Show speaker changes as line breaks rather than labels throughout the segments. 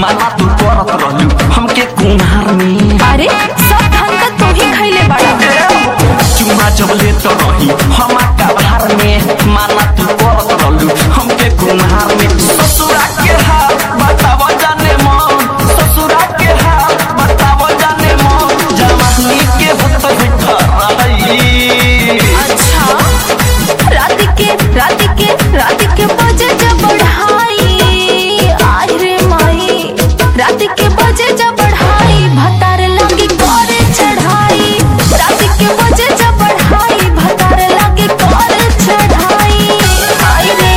माना तू करत रहलू हमके कुम्हार में
अरे सब धन का तू ही खैले बड़ा
चुमा जब लेत रही हम कबार में माना तू करत रहलू हमके कुम्हार में ससुरा के हाल बताव जाने मन ससुरा के हाल बताव जाने मन जवानी के होत रही
अच्छा रात के रात के रात के बजे जब बढ़ाई आई रे माई रात के बजे जब बढ़ाई भतार लगी करे चढ़ाई रात के बजे जब बढ़ाई भतार लगी करे चढ़ाई आई रे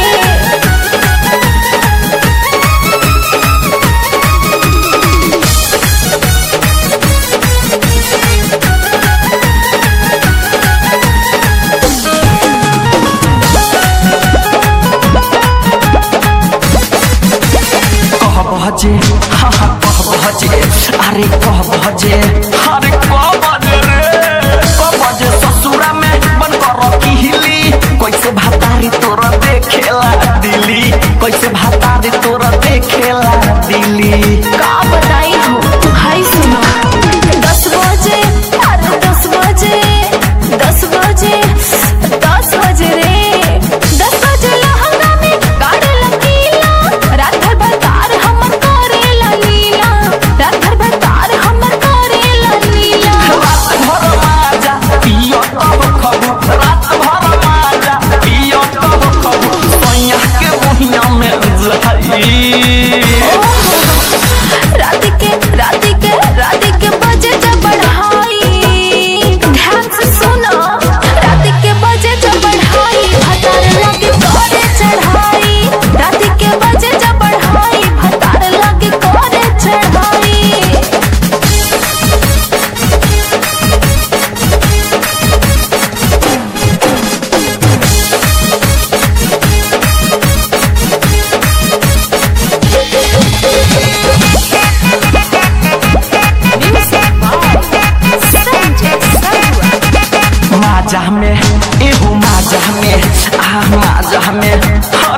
कह बजे हाँ हाँ कह बजे अरे कह बजे अरे कह बजे रे कह बजे ससुरा में बन कर किहली कैसे भातारी तोरा देखेला दिली कैसे भातारी तोरा देखेला दिली
का बताई हो हाय सुनो दस बजे अरे दस बजे दस बजे दस बजे रे दस बजे लहंगा में गाड़ी लकीला रात भर बकार हमर करेला लीला रात भर बकार हमर करेला लीला
रात भर माजा पियो तब खबू रात भर माजा पियो तब खबू सैया के बहिया में जाई
रात के रात के रात के बजे जब बढ़ाई ध्यान से सुनो रात के बजे जब बढ़ाई भतार लगे करे चढ़ाई रात के बजे जब बढ़ाई भतार लगे करे चढ़ाई
माजा में एहो माजा में आह माजा में